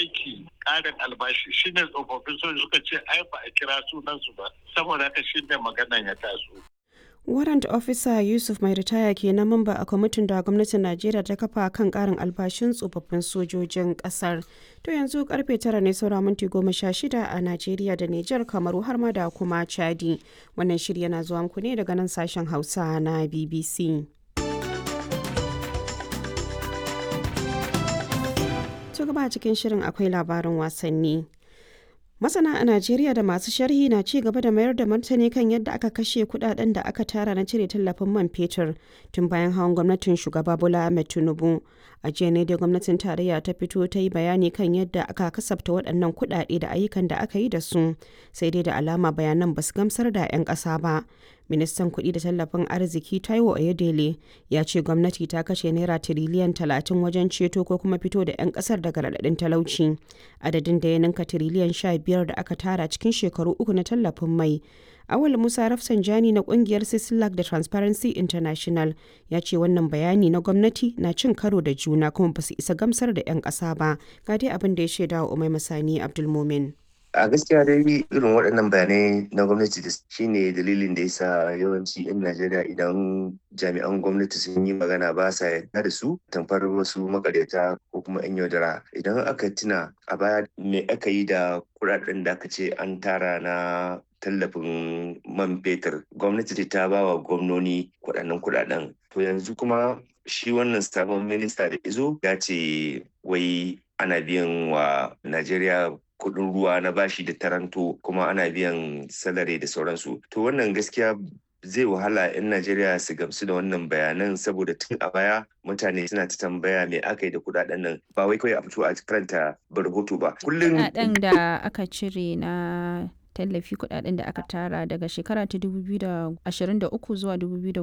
aiki ƙarin albashi shine tsofaffin sojoji suka ce ai ba a kira sunansu ba saboda haka shine maganan ya taso warrant officer yusuf mai ritaya kenan mamba a kwamitin da gwamnatin najeriya ta kafa kan karin albashin tsofaffin sojojin kasar to yanzu karfe tara ne saura minti goma sha shida a najeriya da nijar kamaru har ma da kuma chadi wannan shirya na zuwa muku ne daga nan sashen hausa na bbc to gaba cikin shirin akwai labarin wasanni Masana a Najeriya da masu sharhi na ci gaba da mayar da martani kan yadda aka kashe kudaden da aka tara na cire tallafin man fetur tun bayan hawan gwamnatin shugaba Bola Ahmed Tinubu. A jiya ne da gwamnatin tarayya ta fito ta yi bayani kan yadda aka kasafta waɗannan kudade da ayyukan da aka yi da su, sai dai da alama bayanan ba su gamsar da 'yan ƙasa ba. Ministan kuɗi da tallafin arziki Taiwo Oyedele ya ce gwamnati ta kashe naira tiriliyan talatin wajen ceto ko kuma fito da 'yan ƙasar daga raɗaɗin talauci. Adadin da ya ninka tiriliyan sha biyar da aka tara cikin shekaru uku na tallafin mai. Awal Musa Rafsanjani na kungiyar Sislak da Transparency International ya ce wannan bayani na gwamnati na cin karo da juna kuma ba su isa gamsar da 'yan ƙasa ba. Ga dai abin da ya shaida wa Umai Masani Abdulmumin. a gaskiya dai irin waɗannan bayanai na gwamnati da shine dalilin da yasa yawanci 'yan najeriya idan jami'an gwamnati sun yi magana ba sa yarda da su tamfar wasu makaryata ko kuma 'yan yaudara idan aka tuna a baya me aka yi da kuɗaɗen da aka ce an tara na tallafin man fetur gwamnati ta ba wa gwamnoni kuɗaɗen kuɗaɗen to yanzu kuma shi wannan sabon minista da izo ya ce wai ana biyan wa najeriya kuɗin ruwa na bashi da taranto kuma ana biyan salari da sauransu to wannan gaskiya zai wahala 'yan Najeriya su gamsu da wannan bayanan saboda tun a baya mutane suna ta tambaya me aka yi da kudaden nan ba wai kawai a fito a karanta rahoto ba kullum kudaden da aka cire na tallafi kudaden da aka tara daga shekara ta 2023 zuwa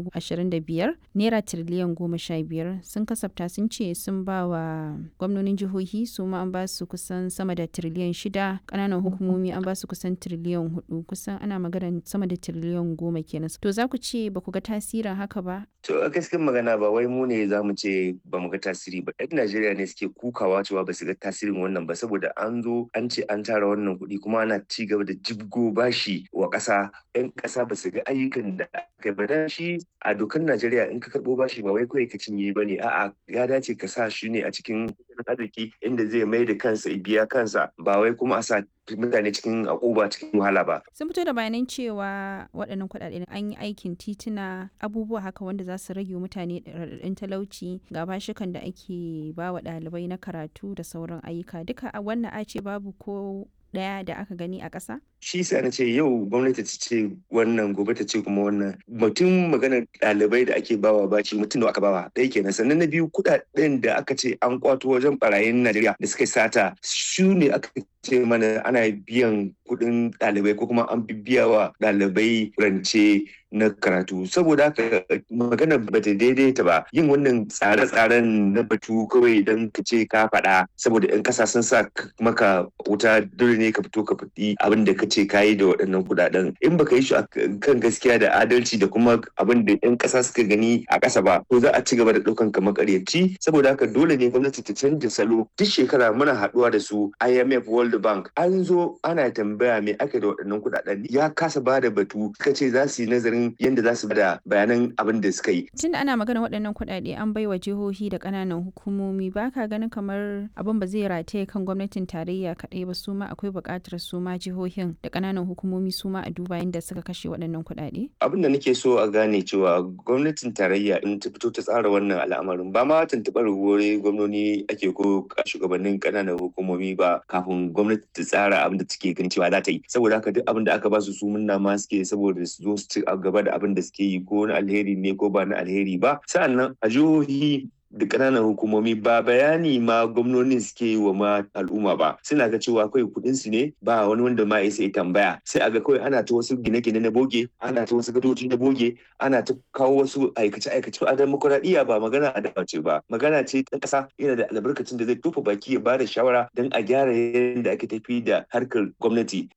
2025 naira tiriliyan goma sha biyar sun kasafta sun ce sun ba wa gwamnonin jihohi su ma an ba su kusan sama da tiriliyan shida kananan hukumomi an ba su kusan tiriliyan hudu kusan ana magana sama da tiriliyan goma kenan to za ku ce ba ku ga tasirin haka ba to a gaskiyar magana ba wai mu ne za mu ce ba mu ga tasiri ba yan najeriya ne suke kukawa cewa ba su ga tasirin wannan ba saboda an zo an ce an tara wannan kuɗi kuma ana ci gaba da jibgo bashi wa ƙasa yan ƙasa ba su ga ayyukan da aka ba shi a dokar Najeriya in ka karɓo bashi ba wai kawai ka cinye ba ne a'a ya dace ka sa shi ne a cikin arziki inda zai mai da kansa biya kansa ba wai kuma a sa mutane cikin akuba cikin wahala ba. Sun fito da bayanan cewa waɗannan kuɗaɗe an yi aikin tituna abubuwa haka wanda za su rage mutane raɗaɗin talauci ga bashikan da ake ba wa ɗalibai na karatu da sauran ayyuka duka a wannan a ce babu ko ɗaya da aka gani a ƙasa? Shi sa na ce yau gwamnati ta ce wannan gobe ta ce kuma wannan mutum maganar ɗalibai da ake bawa baci mutum da aka bawa ɗaya kenan sannan na biyu kuɗaɗen da aka ce an kwato wajen barayin Najeriya da suka sata su ne aka ce mana ana biyan kuɗin ɗalibai ko kuma an biya wa ɗalibai rance na karatu saboda haka magana ba ta daidaita ba yin wannan tsare-tsaren na batu kawai don ka ce ka faɗa saboda 'yan ƙasa sun sa maka wuta dole ne ka fito ka faɗi abin da ka ce ka yi da waɗannan kuɗaɗen in baka yi shi kan gaskiya da adalci da kuma abin da 'yan ƙasa suka gani a ƙasa ba to za a ci gaba da ɗaukan ka makaryaci saboda haka dole ne gwamnati ta canja salo duk shekara muna haɗuwa da su IMF World Bank an zo ana tambaya me aka da waɗannan kuɗaɗen ya kasa ba da batu suka ce za su yi nazarin yadda za su bada bayanan abin da suka yi. Tun da ana magana waɗannan kuɗaɗe an baiwa jihohi da ƙananan hukumomi ba ka ganin kamar abin ba zai rataye kan gwamnatin tarayya kaɗai ba su ma akwai buƙatar su ma jihohin da ƙananan hukumomi su ma a duba yadda suka kashe waɗannan kuɗaɗe? Abin da nake so a gane cewa gwamnatin tarayya in ta fito ta tsara wannan al'amarin ba ma tuntuɓar wuri gwamnoni ake ko shugabannin ƙananan hukumomi ba kafin gwamnati ta tsara abin da take ganin cewa za ta yi saboda haka duk abin da aka ba su su munna ma suke saboda su zo su ci gaba da abin da suke yi ko na alheri ne ko ba na alheri ba sa'annan a jihohi da ƙananan hukumomi ba bayani ma gwamnonin suke yi wa ma al'umma ba suna ga cewa kawai kuɗin su ne ba wani wanda ma ya sai tambaya sai a ga kawai ana ta wasu gine-gine na boge ana ta wasu gadoji na boge ana ta kawo wasu aikace-aikace a demokuraɗiyya ba magana a dace ba magana ce ta ƙasa yana da albarkacin da zai tofa baki ya bada shawara don a gyara yadda ake tafi da harkar gwamnati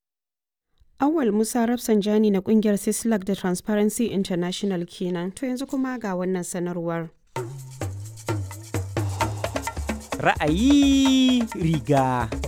Awal Musa Rafsanjani na kungiyar Sislak da Transparency International kenan. To yanzu kuma ga wannan sanarwar. Ra'ayi riga